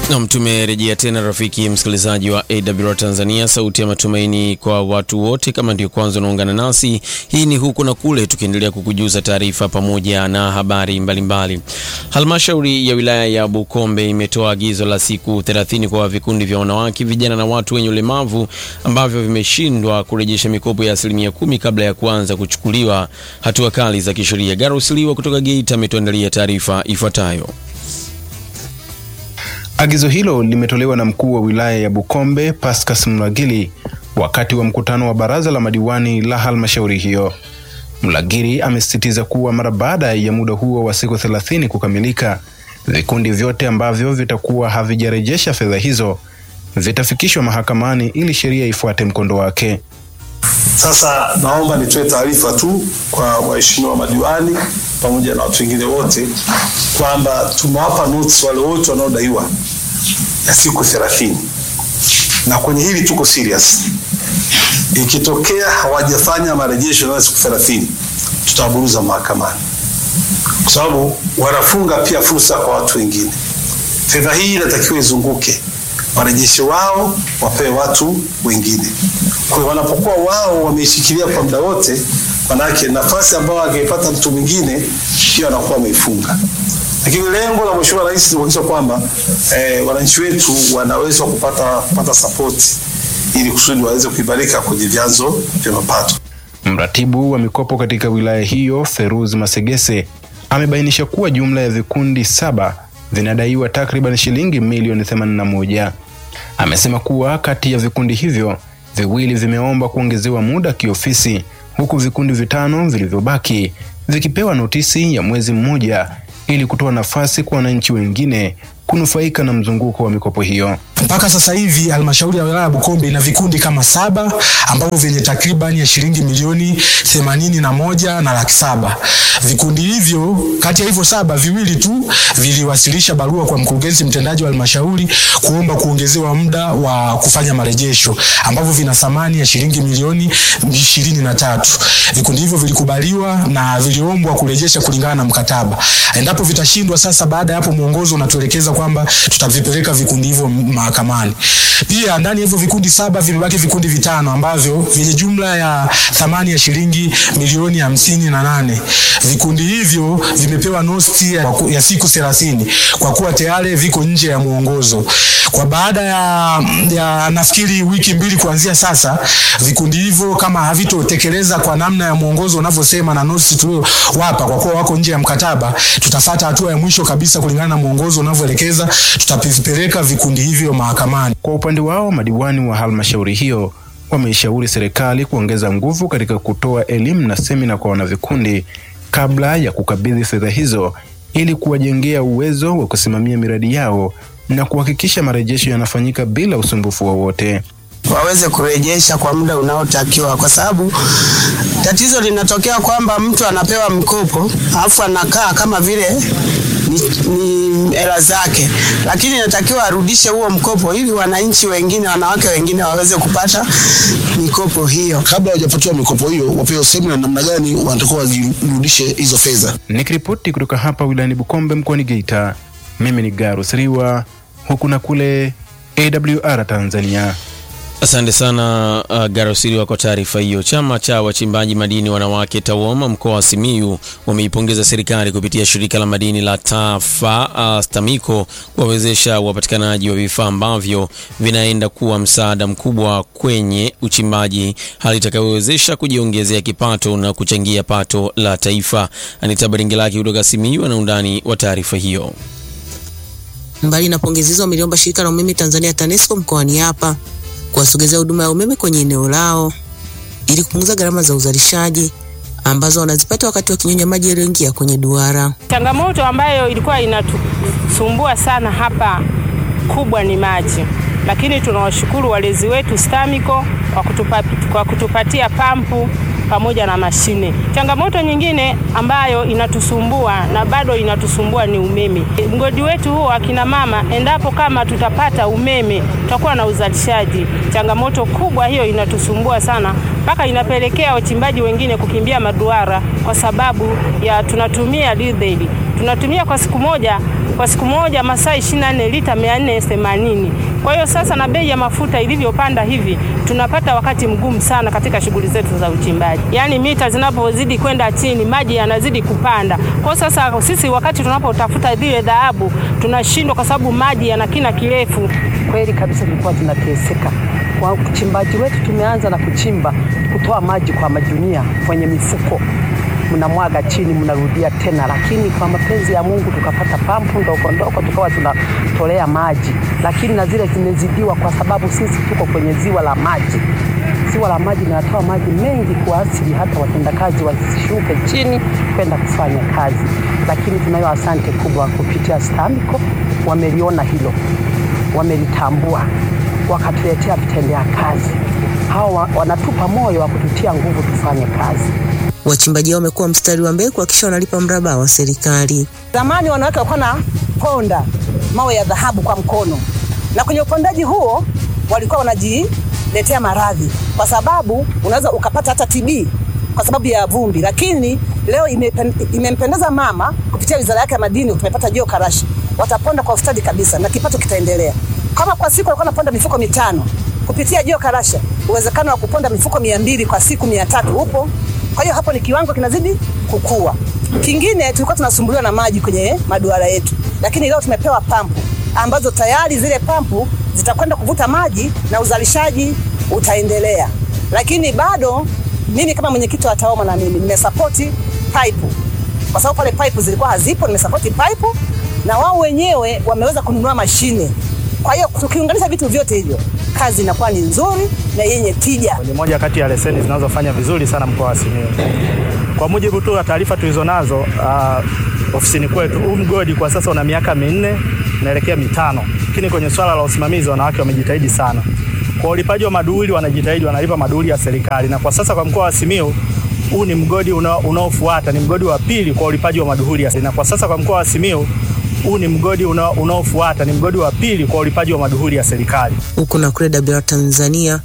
Nam, tumerejea tena rafiki msikilizaji wa AWR Tanzania, sauti ya matumaini kwa watu wote. Kama ndio kwanza unaungana nasi, hii ni huku na kule, tukiendelea kukujuza taarifa pamoja na habari mbalimbali. Halmashauri ya wilaya ya Bukombe imetoa agizo la siku 30 kwa vikundi vya wanawake, vijana na watu wenye ulemavu ambavyo vimeshindwa kurejesha mikopo ya asilimia kumi kabla ya kuanza kuchukuliwa hatua kali za kisheria. Garusiliwa kutoka Geita ametuandalia taarifa ifuatayo. Agizo hilo limetolewa na mkuu wa wilaya ya Bukombe Pascas Mlagili wakati wa mkutano wa baraza la madiwani la halmashauri hiyo. Mlagili amesisitiza kuwa mara baada ya muda huo wa siku thelathini kukamilika, vikundi vyote ambavyo vitakuwa havijarejesha fedha hizo vitafikishwa mahakamani ili sheria ifuate mkondo wake. Sasa naomba nitoe taarifa tu kwa waheshimiwa madiwani pamoja na watu wengine wote kwamba tumewapa notice wale wote wanaodaiwa ya siku thelathini, na kwenye hili tuko serious. Ikitokea hawajafanya marejesho na siku thelathini, tutawaburuza mahakamani, kwa sababu wanafunga pia fursa kwa watu wengine. Fedha hii inatakiwa izunguke, warejesho wao wapewe watu wengine. Kwa hiyo wanapokuwa wao wameishikilia kwa muda wote, manake nafasi ambayo angeipata mtu mwingine pia wanakuwa wameifunga. Lakini lengo la Mheshimiwa Rais ni kuhakikisha kwamba eh, wananchi wetu wanaweza kupata kupata support ili kusudi waweze kuimarika kwenye vyanzo vya mapato. Mratibu wa mikopo katika wilaya hiyo Feruz Masegese amebainisha kuwa jumla ya vikundi saba vinadaiwa takriban shilingi milioni 81. Amesema kuwa kati ya vikundi hivyo viwili vimeomba kuongezewa muda kiofisi, huku vikundi vitano vilivyobaki vikipewa notisi ya mwezi mmoja ili kutoa nafasi kwa wananchi wengine kunufaika na mzunguko wa mikopo hiyo. Mpaka sasa hivi halmashauri ya wilaya ya Bukombe ina vikundi kama saba ambavyo vyenye takribani ya shilingi milioni themanini na moja na laki saba. Vikundi hivyo, kati ya hivyo saba, viwili tu viliwasilisha barua kwa mkurugenzi mtendaji wa halmashauri kuomba kuongezewa muda wa kufanya marejesho ambavyo vina thamani ya shilingi milioni ishirini na tatu. Vikundi hivyo vilikubaliwa na viliombwa kurejesha kulingana na mkataba. Endapo vitashindwa, sasa baada ya hapo mwongozo unatuelekeza kwamba tutavipeleka vikundi hivyo mahakamani. Pia ndani ya hivyo vikundi saba vimebaki vikundi vitano ambavyo vyenye jumla ya thamani ya shilingi milioni hamsini na nane. Vikundi hivyo vimepewa nosti ya, ya siku thelathini kwa kuwa tayari viko nje ya mwongozo. Kwa baada ya, ya nafikiri wiki mbili kuanzia sasa, vikundi hivyo kama havitotekeleza kwa namna ya mwongozo unavyosema na notice tuliowapa, kwa kuwa wako nje ya mkataba, tutafata hatua ya mwisho kabisa kulingana na mwongozo unavyoelekeza, tutavipeleka vikundi hivyo mahakamani. Kwa upande wao, madiwani wa halmashauri hiyo wameishauri serikali kuongeza nguvu katika kutoa elimu na semina kwa wanavikundi kabla ya kukabidhi fedha hizo ili kuwajengea uwezo wa kusimamia miradi yao na kuhakikisha marejesho yanafanyika bila usumbufu wowote waweze kurejesha kwa muda unaotakiwa, kwa sababu tatizo linatokea kwamba mtu anapewa mkopo alafu anakaa kama vile ni hela zake, lakini inatakiwa arudishe huo mkopo ili wananchi wengine, wanawake wengine waweze kupata mikopo hiyo. Kabla hawajapatiwa mikopo hiyo, wapewe semina namna gani wanatakiwa wazirudishe hizo fedha. Nikiripoti kutoka hapa wilayani Bukombe mkoani Geita, mimi ni Garus Riwa, huku na kule AWR Tanzania. Asante sana uh, Garosiriwa kwa taarifa hiyo. Chama cha wachimbaji madini wanawake TAWOMA mkoa wa Simiyu wameipongeza serikali kupitia shirika la madini la TAFA uh, STAMICO kuwawezesha upatikanaji wa vifaa ambavyo vinaenda kuwa msaada mkubwa kwenye uchimbaji, hali itakayowezesha kujiongezea kipato na kuchangia pato la taifa. Anita Baringelaki kutoka Simiyu ana undani wa taarifa hiyo. Mbali na pongezi hizo, wameliomba shirika la umeme Tanzania TANESCO mkoani hapa kuwasogezea huduma ya umeme kwenye eneo lao ili kupunguza gharama za uzalishaji ambazo wanazipata wakati wakinyonya maji yaliyoingia kwenye duara. Changamoto ambayo ilikuwa inatusumbua sana hapa kubwa ni maji, lakini tunawashukuru walezi wetu STAMICO kwa, kutupa, kwa kutupatia pampu pamoja na mashine. Changamoto nyingine ambayo inatusumbua na bado inatusumbua ni umeme. Mgodi wetu huo akina mama, endapo kama tutapata umeme, tutakuwa na uzalishaji. Changamoto kubwa hiyo inatusumbua sana, mpaka inapelekea wachimbaji wengine kukimbia maduara kwa sababu ya tunatumia diesel. Tunatumia kwa siku moja kwa siku moja masaa 24 lita 480. Kwa hiyo sasa na bei ya mafuta ilivyopanda hivi, tunapata wakati mgumu sana katika shughuli zetu za uchimbaji. Yaani mita zinapozidi kwenda chini, maji yanazidi kupanda. Kwa hiyo sasa sisi wakati tunapotafuta zile dhahabu tunashindwa kwa sababu maji yana kina kirefu. Kweli kabisa tulikuwa tunateseka. Kwa uchimbaji wetu tumeanza na kuchimba, kutoa maji kwa majunia kwenye mifuko, mnamwaga chini, mnarudia tena, lakini kwa mapenzi ya Mungu tukapata pampu ndogo ndogo, tukawa tunatolea maji, lakini na zile zimezidiwa, kwa sababu sisi tuko kwenye ziwa la maji. Ziwa la maji linatoa maji mengi kwa asili, hata watendakazi wasishuke chini kwenda kufanya kazi, lakini tunayo asante kubwa kupitia STAMICO, wameliona hilo, wamelitambua, wakatuletea vitendea kazi. Hawa wanatupa moyo wa kututia nguvu tufanye kazi. Wachimbaji hao wamekuwa mstari wa mbele kuhakikisha wanalipa mraba wa serikali. Zamani wanawake walikuwa na ponda mawe ya dhahabu kwa mkono, na kwenye upondaji huo walikuwa wanajiletea maradhi, kwa sababu unaweza ukapata hata TB kwa sababu ya vumbi. Lakini leo imepen- imempendeza mama kupitia wizara yake ya madini, tumepata jio karashi, wataponda kwa ustadi kabisa na kipato kitaendelea. Kama kwa siku walikuwa wanaponda mifuko mitano kupitia jio karasha, uwezekano wa kuponda mifuko mia mbili kwa siku mia tatu upo. Kwa hiyo hapo ni kiwango kinazidi kukua. Kingine tulikuwa tunasumbuliwa na maji kwenye maduara yetu, lakini leo tumepewa pampu ambazo tayari zile pampu zitakwenda kuvuta maji na uzalishaji utaendelea. Lakini bado mimi kama mwenyekiti wa TAWOMA na mimi nimesapoti pipe kwa sababu pale pipe zilikuwa hazipo, nimesapoti pipe na wao wenyewe wameweza kununua mashine. Kwa hiyo tukiunganisha vitu vyote hivyo, kazi inakuwa ni nzuri na yenye tija. ni moja kati ya leseni zinazofanya vizuri sana mkoa wa Simiyu. Kwa mujibu tu wa taarifa tulizonazo uh, ofisini kwetu, huu mgodi kwa sasa una miaka minne naelekea mitano, lakini kwenye swala la usimamizi wanawake wamejitahidi sana. Kwa ulipaji wa maduhuli wanajitahidi, wanalipa maduhuli ya serikali, na kwa sasa kwa mkoa wa Simiyu huu ni mgodi una- unaofuata, ni mgodi wa pili kwa ulipaji wa maduhuli ya na kwa sasa kwa mkoa wa Simiyu huu ni mgodi una- unaofuata, ni mgodi wa pili kwa ulipaji wa maduhuli ya serikali. Huku na kule WR Tanzania